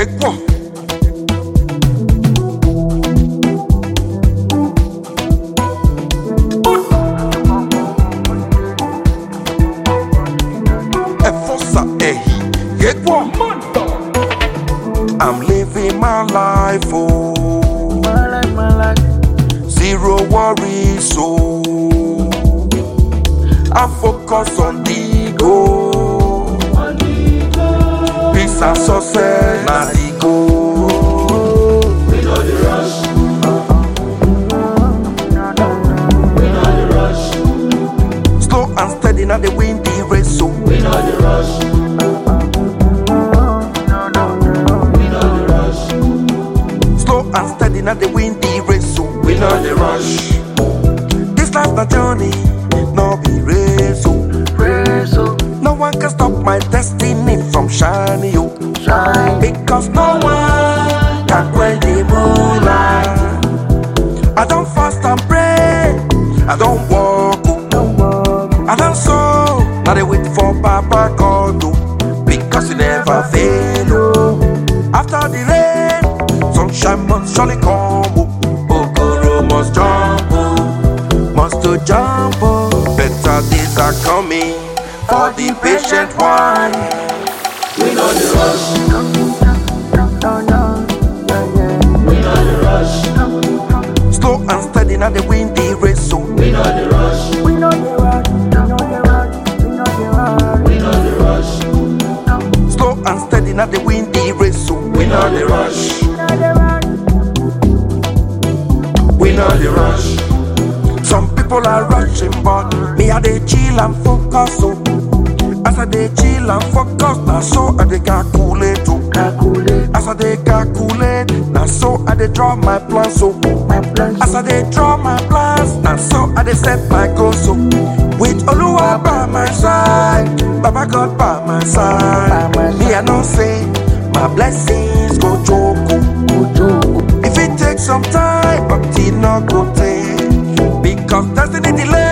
Ekwo. Efosa ehi. Ekwo. I'm living my life, oh. My life, my life. Zero worries, so I focus on the goal. Peace and success, na the goal. We know the rush. We know the rush. Slow and steady, now they win the race, so We know the rush. We know the rush. slow and steady, now they win the race, so We know the rush. This life na journey, no be race, so Praise, oh, no one can stop my destiny from shining, yo. shine. Because no one can quench the moonlight. I don't fast and pray. I don't walk. oh. Don't walk. I don't sow. Now they wait for Papa God. oh. Because he never fail. Oh. After the rain, sunshine must surely come. Oh. Okoro must jump. Oh. Must to jump. Oh. Better days are coming for the patient one. We know the rush. No, no, yeah, yeah. We know the rush. Slow and steady, now they win the race. So We know the rush. We know the road, we know the road, we know the road. We know the rush. slow and steady, now they win the race. So We know the rush. We know the road. We know the rush. Some people are rushing, but me I dey chill and focus. So as I dey chill and focus, now so I dey calculate. Oh. Calculate As I dey calculate, now so I dey draw my plans. So my plans. as I dey draw my plans, now so I dey set my goals. So with Oluwa by my side, Baba God by my side, By my me I know say my blessings go choke. oh. Ojo, If it takes some time, but it not go take. Because destiny delay